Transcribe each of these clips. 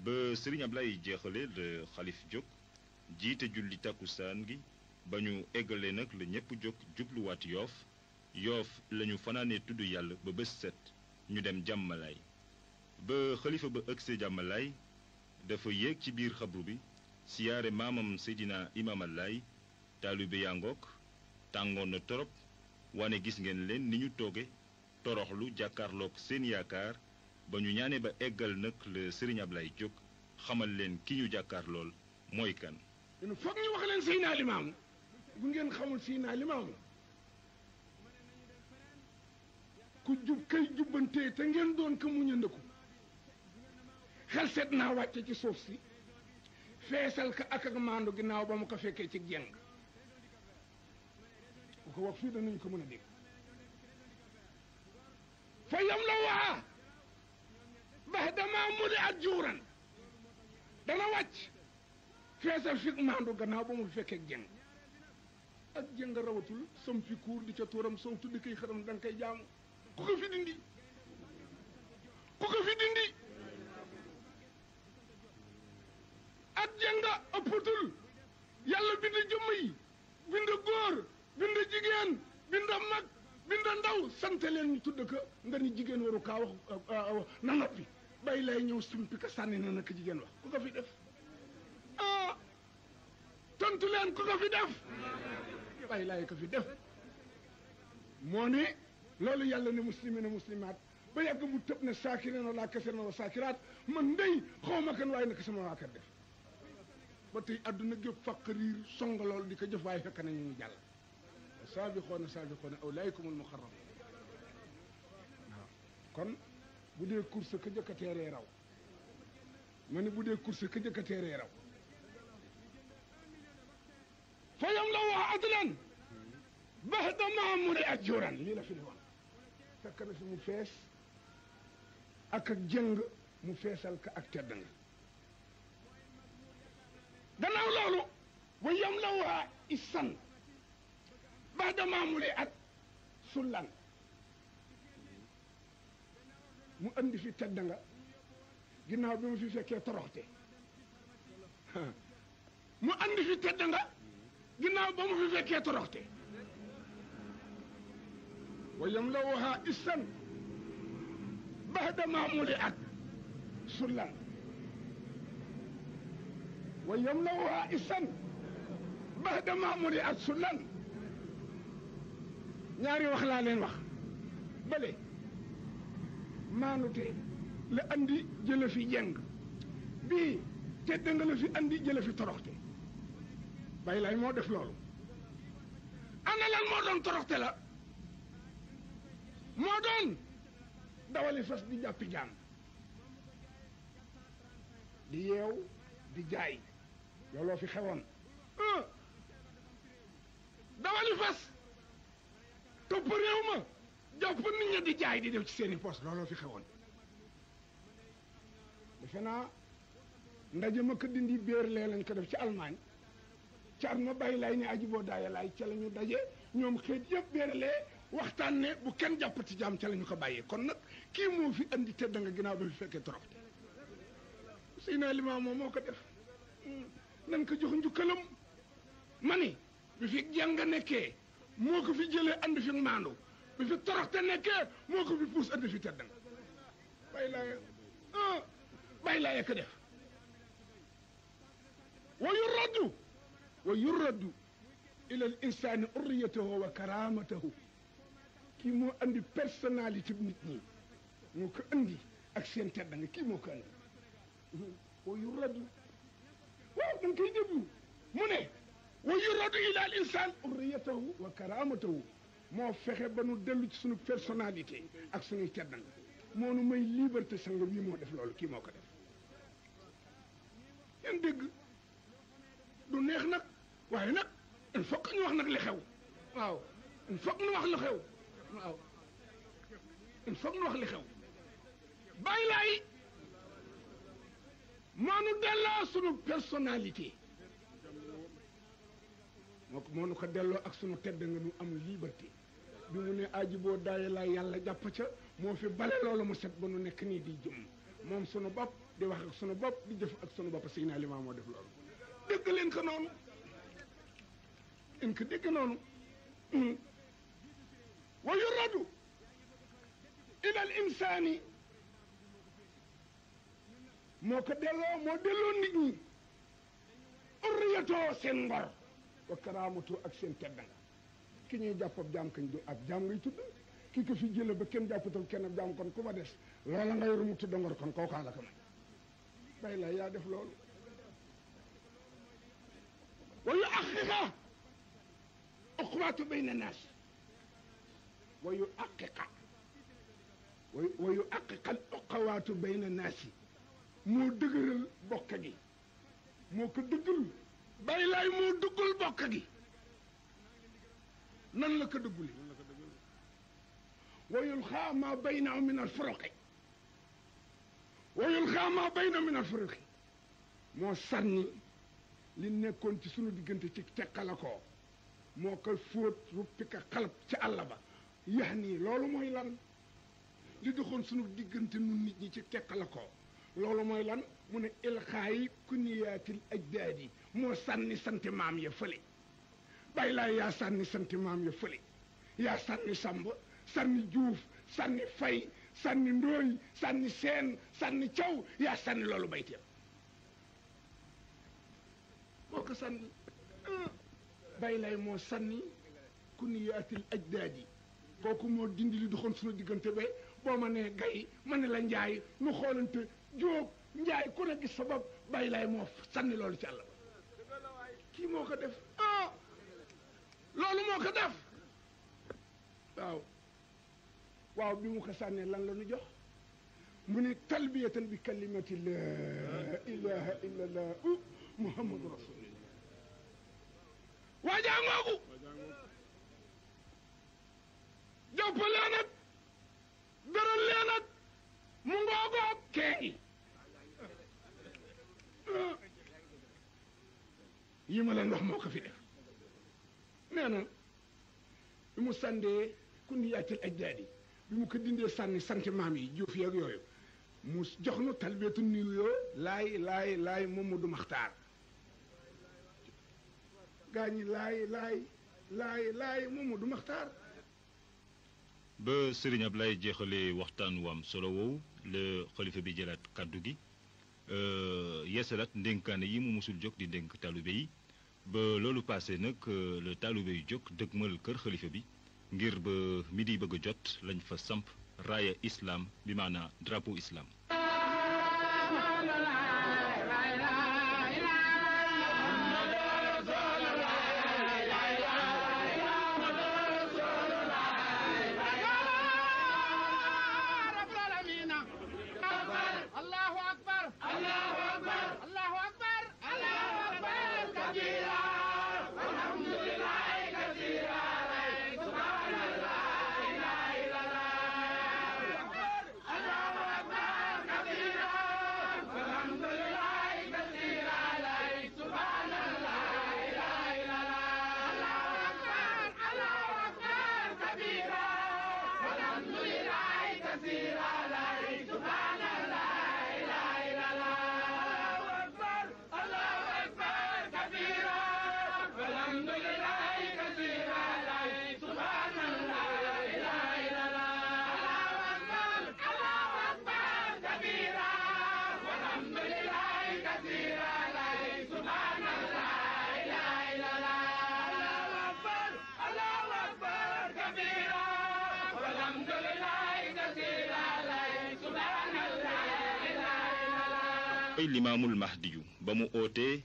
ba sëriñ Ablaye jeexale la xalif jóg jiite julli takkusaan gi ba ñu eggalee nag la ñépp jóg jubluwaat yoof yoof lañu fanaanee tudd yàlla ba bés set ñu dem jàmmalaay ba xalifa ba ëgsee jàmmalaay dafa yéeg ci biir xabru bi siyaare maamam Seydina Imaam Laay taalibe yaa ngoog tàngoon na torop wane gis ngeen leen ni ñu tooge toroxlu jàkkaarloog seen yaakaar ba ñu ñaane ba eggal nag la sëriñ Ablaye jóg xamal leen ki ñu jàkkaar lool mooy kan ñun foog ñu wax leen Seydina Limaamu bu ngeen xamul Seydina Limaamu ku jub kay jubbantee te ngeen doon ko muñandeku xel seet naa wàcce ci suuf si feesal ka ak ak maandu ginnaaw ba mu ko fekkee ci jeng bu ko wax fii danañ ko mën a dégg fa yam la waa bax damaa mudi at juuran dana wàcc feesal fi maandu gannaaw ba mu fekkee jeng ak jeng rawatul som fi kuur di ca tuuram soo tuddi koy xaram da nga koy jaamu ku ko fi dindi ku ko fi dindi ak jenga ëppatul yàlla bind jëmm yi bind góor bind jigéen bind mag bind ndaw sant leen ñu tudd ko nga ni jigéen waru kaa wax na noppi bay lay ñëw simpi ka sànni na naka jigéen wax ku ko fi def ah tontu leen ku ko fi def bay lay ko fi def moo ne loolu yàlla ne muslimina muslimaat ba yàgg mu tëb ne saakirina laa kasirna wa saakiraat man ndey xaw ma kan waaye naka sama waa kër def ba tey àdduna gépp fàq riir song loolu di ko jëf waaye fekk nañu ñu jàll saabixoona saabixoona awlaykumul muxarram waaw kon bu dee course ka jëkk a teeree raw ma ne bu dee course ka jëkk a teeree raw fa yam la wax adlan bax dama mu de ak juran lii la fi ne woon fekk na fi mu fees ak ak jëng mu feesal ka ak tedd nga gannaaw loolu wa yam la waa isan ba dama mu at sullan mu andi fi tedd nga ginnaaw bi mu fi fekkee toroxte mu andi fi tedd nga ginnaaw ba mu fi fekkee toroxte wa yam la waa isan ba dama mu at sullan wa yam la waa isan ba dama mu at sullan ñaari wax laa leen wax bële maanute la andi jële fi jeng bii tedd nga la fi andi jële fi toroxte bay lay moo def loolu ana lan moo doon toroxte la moo doon dawali fas di jàppi jaam di yeew di jaay looloo fi xewoon dawali fas topp réew ma jàpp nit ña di jaay di def ci seeni poos looloo fi xewoon defe naa ndaje ma ko dindi béer lee lañ ko def ci Allemagne car ma bàyyi lay ne aji boo daaya laay ca la ñu daje ñoom xeet yëpp béeralee waxtaan ne bu kenn jàppati jaam ca la ñu ko bàyyee kon nag kii moo fi andi tedd nga ginnaaw ba fi fekkee toroxte Seydina Limaamu moom moo ko def nan ko jox njukkalam ma ni bi fi jàng nekkee moo ko fi jëlee andi fi maandu bi fi toroxte nekkee moo ko fi puus andi fi tedd nga bàyyi laay ah bàyyi laay ko def wa yuraddu wa yuraddu ila al insani urriyatahu wa karamatahu kii moo andi personnalité nit ñi moo ko andi ak seen tedd nga kii moo ko andi wa yuraddu waaw da nga koy déglu mu ne wa yuraddu ila al insan urriyatahu wa karamatahu moo fexe ba nu dellu ci suñu personnalité ak suñuy tedd nga moo nu may liberté sanga bii moo def loolu kii moo ko def yan dégg du neex nag waaye nag il faut que ñu wax nag li xew waaw il faut que ñu wax li xew waaw il faut que ñu wax li xew bàyyi laay moo nu delloo sunu personnalité moo ko moo nu ko delloo ak sunu tedd nga nu am liberté bi mu ne aji boo daaye laa yàlla jàpp ca moo fi bale loolu mu set ba nu nekk nii di jëm moom sunu bopp di wax ak sunu bopp di jëf ak sunu bopp Seydina Limaamu moo def loolu dégg leen ko noonu leen ko dégg noonu wa yuradu ila al insaani moo ko delloo moo delloo nit ñi urriyatoo seen ngor wa karaamatu ak seen teddanga ki ñuy jàpp ab jaam kañ du ab jaam ngay tudd ki ko fi jële ba kenn jàppatal kenn ab jaam kon ku ma des loola nga yor mu tudd ngor kon kookaa la ko may bay la yaa def loolu wa yu aqiqa uqbaatu bayna naas wa yu aqiqa wa yu aqiqa al uqawaatu bayna naasi moo dëgëral bokk gi moo ko dëggal bay laay moo dëggal bokk gi nan la ko dëggule wa yulxaa ma bayna min al furuqi wa yulxaa ma bayna min al furuqi moo sànni li nekkoon ci sunu diggante ci teqala ko moo ko fóot ruppi ka xalab ci àll ba yax nii loolu mooy lan li doxoon sunu diggante nun nit ñi ci teqala ko loolu mooy lan mu ne ilxaayi kuniyaatil ajdaadi moo sànni santi maam ya fële bàyyi laay yaa sànni santi maam ya fële yaa sànni sàmb sànni juuf sànni fay sànni ndooy sànni seen sànni caw yaa sànni loolu bayteem moo ko sànni bàyyi laay moo sànni kuniyaatil ajdaadi kooku moo dindi li doxoon sunu diggante ba boo ma nee gay ma ne la njaay nu xoolante jóob njaay ku ne gis sa bopp bàyyi laay moo sànni loolu ci àll ba kii moo ko def ah loolu moo ko def waaw waaw bi mu ko sànnee lan la nu jox mu ne talbiyatan bi kalimati la ilaha illa allah muhammadu rasulillah waajaa ngoogu jàppalee nag beral leen nag mu ngoogoog kee yi ma leen wax moo ko fi def nee na bi mu sàndee ku ni yàccil ajdaadi bi mu ko dindee sànni sant maam yi juuf yeeg yooyu mu jox nu talbeetu nuyoo laay laay laay Mamadou Maxtaar gaa ñi laay laay laay laay Mamadou Maxtaar ba sëriñ Ablaye jeexalee waxtaan wu am solo woowu la xalifa bi jëlaat kàddu gi yeesalaat ndénkaane yi mu musul jóg di ndénk taalibe yi ba loolu passé nag la taalibe yu jóg dëgmal kër xalifa bi ngir ba midi bëgg a jot lañ fa samp raaya islam bi maanaa drapeau islam ay limaamul mahdiyu ba mu ootee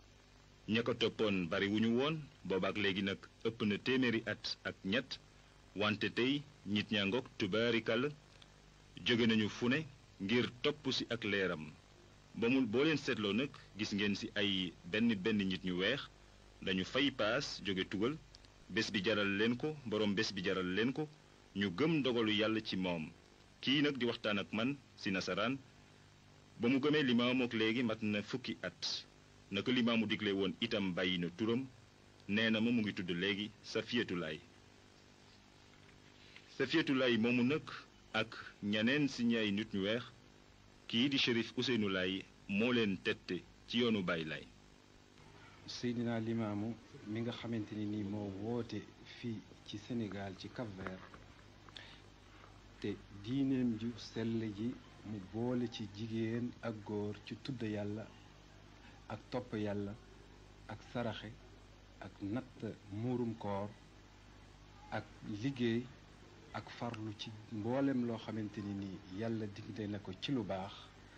ña ko toppoon bari wu ñu woon boobaak léegi nag ëpp na téeméeri at ak ñett wante tey nit ñaa ngoog tubaarikàll jóge nañu fu ne ngir topp ci ak leeram ba mu boo leen seetloo nag gis ngeen ci ay benn benn nit ñu weex dañu fay paas jóge tugal bés bi jaral leen ko boroom bés bi jaral leen ko ñu gëm ndogalu yàlla ci moom kii nag di waxtaan ak man ci nasaraan ba mu gëmee limaamu ak léegi mat na fukki at naka limaamu digle woon itam bàyyi na turam nee na ma mu ngi tudd léegi Safiyatulaay Safiyatulaay moomu nag ak ñeneen si ñay nit ñu weex kii di shérif Ousseynou Laye moo leen tette ci yoonu Baay Laay Seydina Limaamu mi nga xamante ni nii moo woote fii ci Sénégal ci Cap-Vert te diineem ju sell ji mu boole ci jigéen ak góor ci tudd yàlla ak topp yàlla ak saraxe ak natt muurum koor ak liggéey ak farlu ci mboolem loo xamante ni nii yàlla digle na ko ci lu baax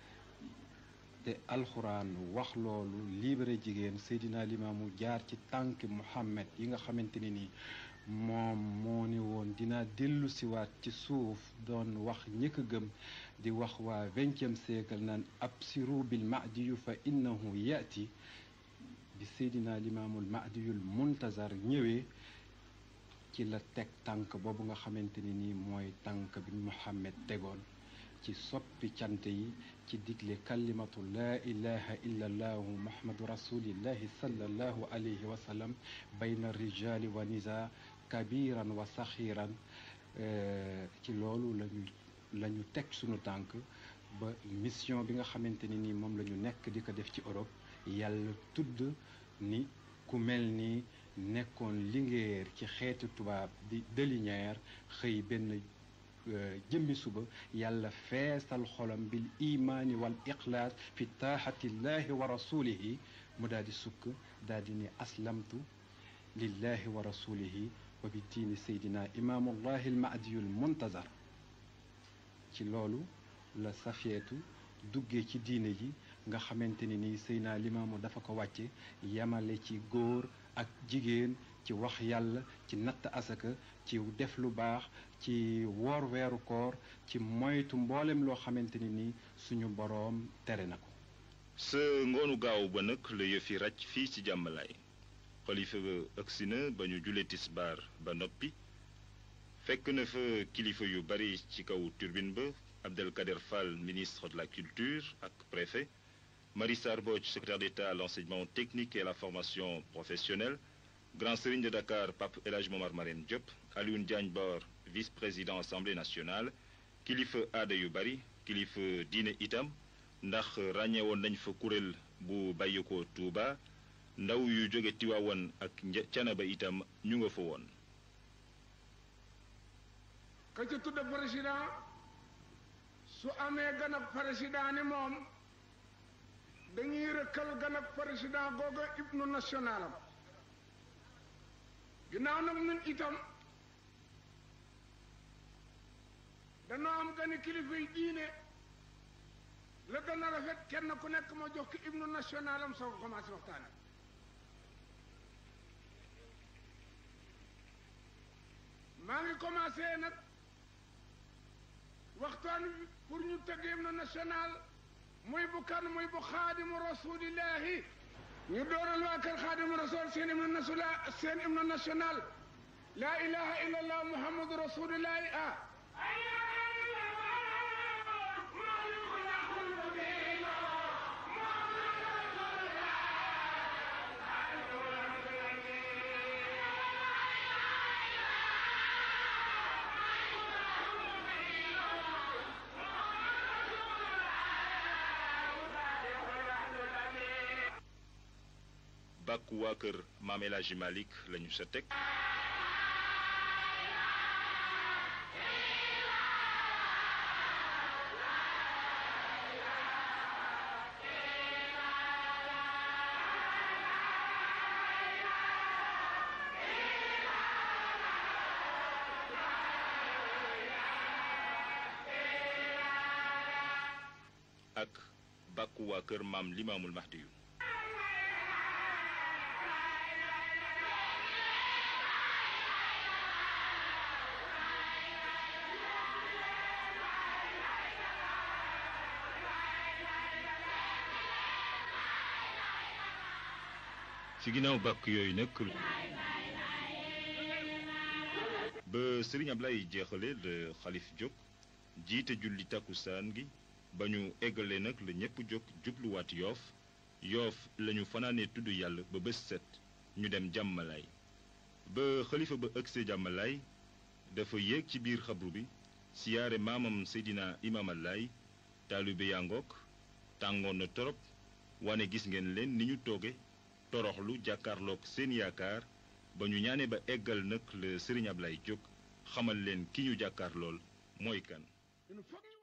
te alxuraan wax loolu libéré jigéen Seydina Limaamu jaar ci tànk Muhammad yi nga xamante ni nii moom moo ni woon dinaa dellu siwaat ci suuf doon wax ñi ko gëm di wax waa vingtième siècle naan absiru bil mahdiyu fa innahu yaati bi Seydina Limaamul mahdiyul muntazar ñëwee ci la teg tànk boobu nga xamante ni nii mooy tànk bi Muhammad tegoon ci soppi cant yi ci digle kalimatu laa ilaha illa allahu muhammadu rasulillahi sallallahu alayhi wa sallam bayna rijali wa nisa kabiran wa saxiran ci loolu lañu la ñu teg sunu tànk ba mission bi nga xamante ni nii moom la ñu nekk di ko def ci Europe yàlla tudd ni ku mel ni nekkoon lingeer ci xeetu tubaab di deliñeer xëy benn jëmmi suba yàlla feesal xolam bil imaani wal ixlaas fi taaxatillahi wa rasulihi mu daal di sukk daal di ne aslamtu lillahi wa rasulihi wa bi diini seydina imaamullahi almahdiyul muntazar ci loolu la safeetu duggee ci diine ji nga xamante ni nii seydina limaamu dafa ko wàcce yamale ci góor ak jigéen ci wax yàlla ci natt asaka ci def lu baax ci woor weeru koor ci moytu mboolem loo xamante ni nii suñu boroom tere na ko sa ngoonu gaaw ba nag la yëfi ràcc fii ci jàmmalaay xalifa ba agsi na ba ñu julee tisbaar ba noppi fekk na fa kilifa yu bari ci kaw turbine ba Abdelkader Fall ministre de la culture ak préfet Marie Sarr Mbodj secrétaire d'État à l'enseignement technique et à la formation professionnelle Grand Serigne de Dakar Pape El Hadj Momar Marème Diop Alioune Diagne Bor vice-président assemblée nationale kilifa aada yu bari kilifa diine itam ndax ràññewoon nañ fa kuréel bu bàyyi ko Touba ndaw yu jóge Tiwaawan ak Canaba itam ñu nga fa woon. ka ca tudd président su amee gan ak président ni moom dañuy rëkkal gan ak président googa ibnu national am ginnaaw nag ñun itam danoo am gani kilifa yi diine la gën a rafet kenn ku nekk ma jox ki ibnu national am soo ko commencé waxtaane maa ngi commencé nag waxtaan wi pour ñu tëgg hymne national muy bu kan muy bu xaadimu rasulillahi ñu dooral waa kër xaadimu rasul seen hymne national seen hymne national laa ilaha illallah muhammadu rasulillahi ah bàkku waa kër Maam El Hadji Malick lañu sa teg ak bàkku waa kër maam Limaamul Mahdi yu ci ginnaaw bàkk yooyu nag ba Serigne Ablaye jeexale le xalif jóg jiite julli takkusaan gi ba ñu eggalee nag la ñépp jóg jubluwaat yoof yoof lañu fanaanee tudd yàlla ba bés set ñu dem jàmmalaay ba xalifa ba ëgsee jàmmalaay dafa yéeg ci biir xabru bi siyaare maamam Seydina Imaam Allaay taalibe yaa ngoog tàngoon na torop wane gis ngeen leen ni ñu tooge toroxlu jàkkaarloog seen yaakaar ba ñu ñaane ba eggal nag le Serigne Ablaye Diop xamal leen ki ñu jàkkaar lool mooy kan il faut ñu